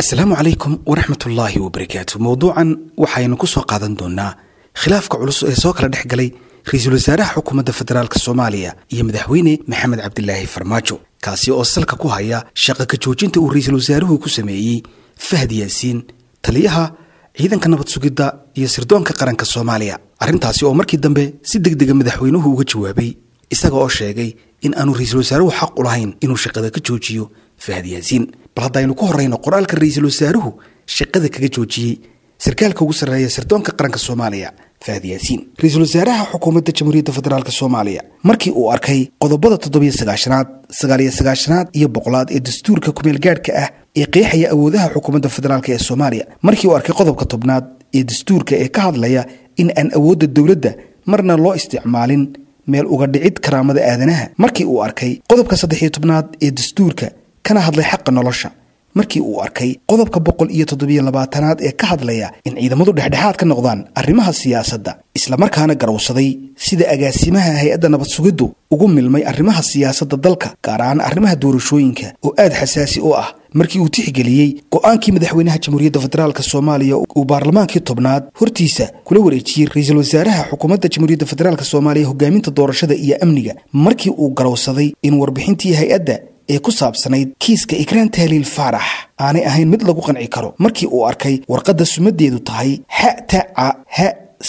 asalaamu calaykum waraxmatullaahi wabarakaatu mowduucan waxaynu ku soo qaadan doonaa khilaafka culus ee soo kala dhex galay ra-iisul wasaaraha xukuumadda federaalk soomaaliya iyo madaxweyne maxamed cabdilaahi farmaajo kaasi oo salka ku haya shaqa ka joojinta uu ra-iisul wasaaruhu ku sameeyey fahad yaasiin taliyaha ciidanka nabad sugidda iyo sirdoonka qaranka soomaaliya arrintaasi oo markii dambe si deg dega madaxweynuhu uga jawaabay isaga oo sheegay in aanu ra-iisul wasaaruhu xaq u lahayn inuu shaqada ka joojiyo fahad yaasiin bal haddaynu ku horrayno qoraalka ra-iisul wasaaruhu shaqada kaga joojiyey sarkaalka ugu sarreeya sirdoonka qaranka soomaaliya fahad yaasiin ra-iisul wasaaraha xukuumadda jamhuuriyadda federaalk soomaaliya markii uu arkay qodobada toddobiyo sagaashanaad sagaaliyo sagaashanaad iyo boqolaad ee dastuurka kumeel gaadhka ah ee qeexaya awoodaha xukuumadda federaalk ee soomaaliya markii uu arkay qodobka tobnaad ee dastuurka ee ka hadlaya in aan awoodda dowladda marna loo isticmaalin meel uga dhicid karaamada aadanaha markii uu arkay qodobka saddexiyo tobnaad ee dastuurka kana hadlay xaqa nolosha markii uu arkay qodobka boqol iyo toddobiyo labaatanaad ee ka hadlaya in ciidamadu dhexdhexaad ka noqdaan arrimaha siyaasadda islamarkaana garowsaday sida agaasimaha hay-adda nabad sugiddu ugu milmay arrimaha siyaasadda dalka gaar ahaan arrimaha doorashooyinka oo aad xasaasi u ah markii uu tixgeliyey go-aankii madaxweynaha jamhuuriyadda federaalk soomaaliya uu baarlamaankii tobnaad hortiisa kula wareejiyey ra-iisul wasaaraha xukuumadda jamhuuriyadda federaalk soomaaliya hogaaminta doorashada iyo amniga markii uu garowsaday in warbixintii hay-adda ee ku saabsanayd kiiska ikraan tahliil faarax aanay ahayn mid lagu qanci karo markii uu arkay warqadda sumadeedu tahay ha taca ha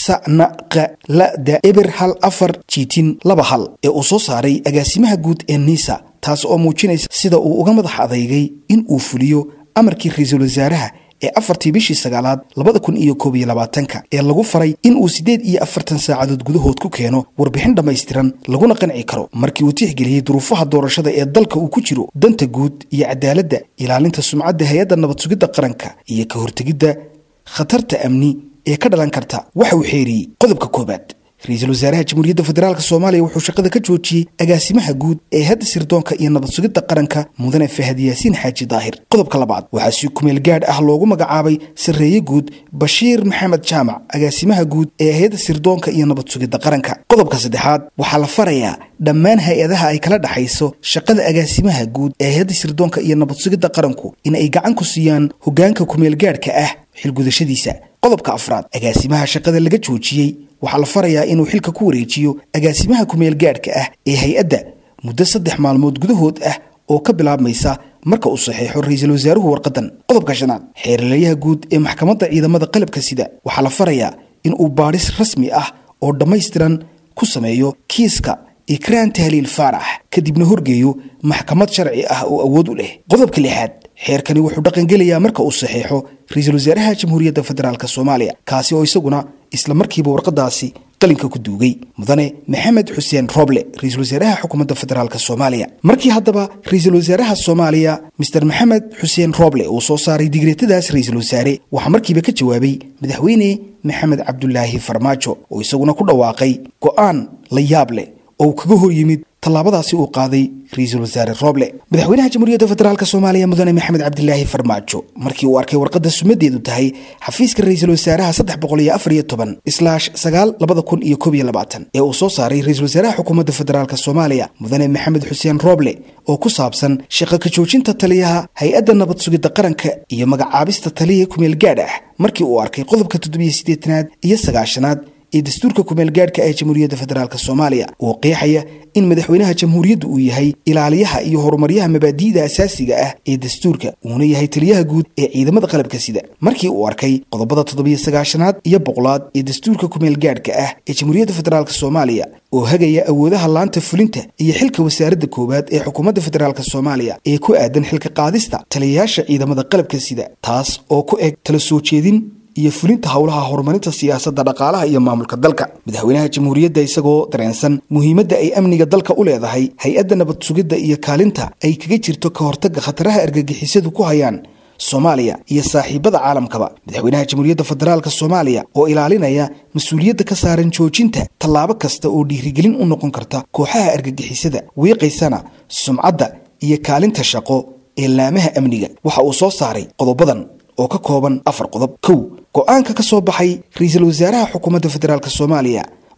sanaqa lada eber hal afar jiitin laba hal ee uu soo saaray agaasimaha guud ee niisa taas oo muujinaysa sida uu uga madax adeygay in uu fuliyo amarkii ra-iisul wasaaraha ee afartii bishii sagaalaad labada kun iyo koob iyo labaatanka ee lagu faray in uu siddeed iyo afartan saacadood gudahood ku keeno warbixin dhammaystiran laguna qanci karo markii uu tixgeliyey duruufaha doorashada ee dalka uu ku jiro danta guud iyo cadaaladda ilaalinta sumcadda hay-adda nabad sugidda qaranka iyo ka hortegidda khatarta amni ee ka dhalan karta waxa uu xeeriyey qodobka koowaad ra-iisul wasaaraha jamhuuriyadda federaalk soomaaliya wuxuu shaqada ka joojiyey agaasimaha guud ee hadda sirdoonka iyo nabad sugidda qaranka mudane fahad yaasiin xaaji daahir qodobka labaad waxaa si kumeel gaadh ah loogu magacaabay sarreeye guud bashiir maxamed jaamac agaasimaha guud ee hay-adda sirdoonka iyo nabad sugidda qaranka qodobka saddexaad waxaa la farayaa dhammaan hay-adaha ay kala dhexayso shaqada agaasimaha guud ee hay-adda sirdoonka iyo nabad sugidda qaranku in ay gacan ku siiyaan hoggaanka kumeel gaadhka ah xilgudashadiisa qodobka afraad agaasimaha shaqada laga joojiyey waxaa la farayaa inuu xilka ku wareejiyo agaasimaha kumeel gaadhka ah ee hay-adda muddo saddex maalmood gudahood ah oo ka bilaabmaysa marka uu saxeexo ra-iisul wasaaruhu warqadan qodobka shanaad xeeralayaha guud ee maxkamadda ciidamada qalabka sida waxaa la farayaa in uu baadhis rasmi ah oo dhammaystiran ku sameeyo kiiska ikraan tahliil faarax kadibna horgeeyo maxkamad sharci ah oo awood u leh qodobka lixaad xeerkani wuxuu dhaqangelayaa marka uu saxeexo ra-iisul wasaaraha jamhuuriyadda federaalk soomaaliya kaasi oo isaguna isla markiiba warqadaasi qalinka ku duugay mudane maxamed xuseen roble ra-iisul wasaaraha xukuumadda federaalk soomaaliya markii haddaba ra-iisul wasaaraha soomaaliya master maxamed xuseen roble uu soo saaray digreetadaas ra-iisul wasaare waxaa markiiba ka jawaabay madaxweyne maxamed cabdulaahi farmaajo oo isaguna ku dhawaaqay go-aan la yaab leh oo uu kaga hor yimid tallaabadaasi uu qaaday ra-iisul wasaare roble madaxweynaha jamhuuriyadda federaalk soomaaliya mudane maxamed cabdilaahi farmaajo markii uu arkay warqadda sumadeedu tahay xafiiska ra-iisul wasaaraha saddex boqol iyo afar iyo toban islaash sagaal labada kun iyo koob iyo labaatan ee uu soo saaray ra-iisul wasaaraha xukuumadda federaalk soomaaliya mudane maxamed xuseen roble oo ku saabsan shaqa ka joojinta taliyaha hay-adda nabad sugidda qaranka iyo magacaabista taliya kumeel gaadh ah markii uu arkay qodobka toddobiyo siddeetanaad iyo sagaashanaad ee dastuurka kumeel gaadhka ee jamhuuriyadda federaalk soomaaliya oo qeexaya in madaxweynaha jamhuuriyaddu uu yahay ilaaliyaha iyo horumaryaha mabaadi'da asaasiga ah ee dastuurka uuna yahay taliyaha guud ee ciidamada qalabka sida markii uu arkay qodobada toddobiyo sagaashanaad iyo boqolaad ee dastuurka kumeel gaadhka ah ee jamhuuriyadda federaalk soomaaliya oo hagaya awoodaha laanta fulinta iyo xilka wasaaradda koowaad ee xukuumadda federaalk soomaaliya ee ku aadan xilka qaadista taliyayaasha ciidamada qalabka sida taas oo ku eg tala soo jeedin iyo fulinta howlaha horumarinta siyaasadda dhaqaalaha iyo maamulka dalka madaxweynaha jamhuuriyadda isagoo dareensan muhiimadda ay amniga dalka u leedahay hay-adda nabad sugidda iyo kaalinta ay kaga jirto ka hortagga khataraha argagixisadu ku hayaan soomaaliya iyo saaxiibada caalamkaba madaxweynaha jamhuuriyadda federaalk soomaaliya oo ilaalinaya mas-uuliyadda ka saaran joojinta tallaabo kasta oo dhiirigelin u noqon karta kooxaha argagixisada wiiqaysana sumcadda iyo kaalinta shaqo ee laamaha amniga waxa uu soo saaray qodobadan oo ka kooban afar qodob kow go-aanka ka soo baxay ra-iisul wasaaraha xukuumadda federaalk soomaaliya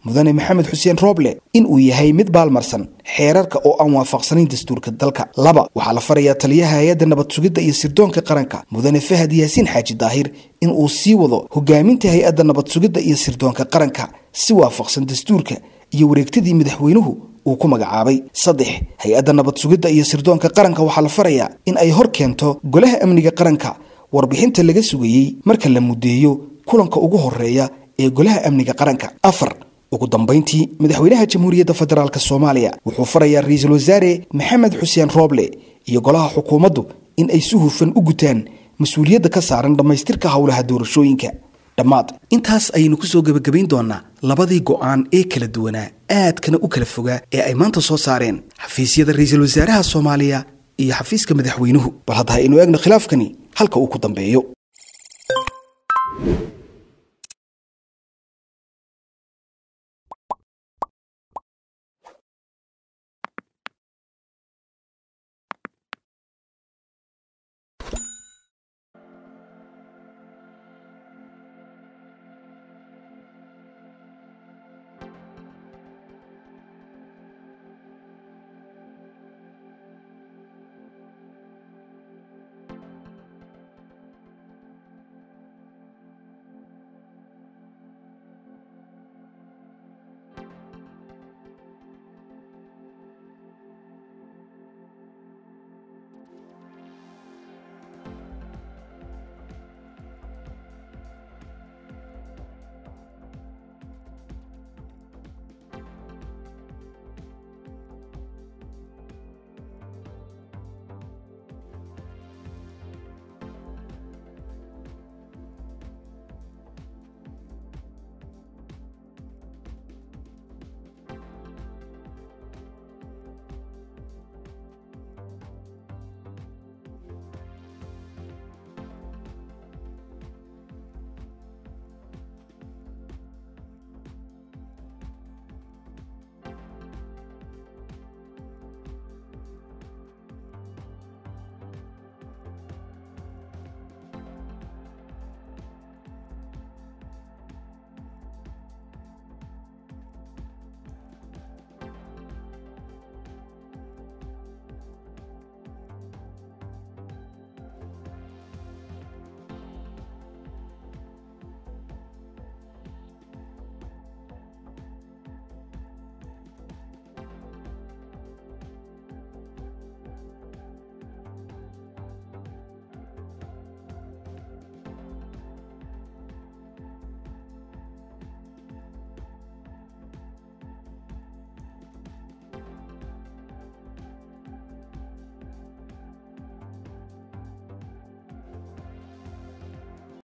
mudane maxamed xuseen rooble in uu yahay mid baalmarsan xeerarka oo aan waafaqsanayn dastuurka dalka laba waxaa la farayaa taliyaha hay-adda nabad sugidda iyo sirdoonka qaranka mudane fahad yaasiin xaaji daahir in uu sii wado hogaaminta hay-adda nabad sugidda iyo sirdoonka qaranka si waafaqsan dastuurka iyo wareegtadii madaxweynuhu uu ku magacaabay saddex hay-adda nabad sugidda iyo sirdoonka qaranka waxaa la farayaa in ay hor keento golaha amniga qaranka warbixinta laga sugayey marka la muddeeyo kulanka ugu horeeya ee golaha amniga qaranka afar ugu dambayntii madaxweynaha jamhuuriyadda federaalk soomaaliya wuxuu farayaa ra-iisul wasaare maxamed xuseen rooble iyo golaha xukuumaddu in ay si hufan u gutaan mas-uuliyadda ka saaran dhammaystirka howlaha doorashooyinka dhammaad intaas ayaynu kusoo gebagabayn doonaa labadii go'aan ee kala duwanaa aadkana u kala fogaa ee ay maanta soo saareen xafiisyada ra-iisul wasaaraha soomaaliya iyo xafiiska madaxweynuhu bal hadda ha aynu eegno khilaafkani halka uu ku dambeeyo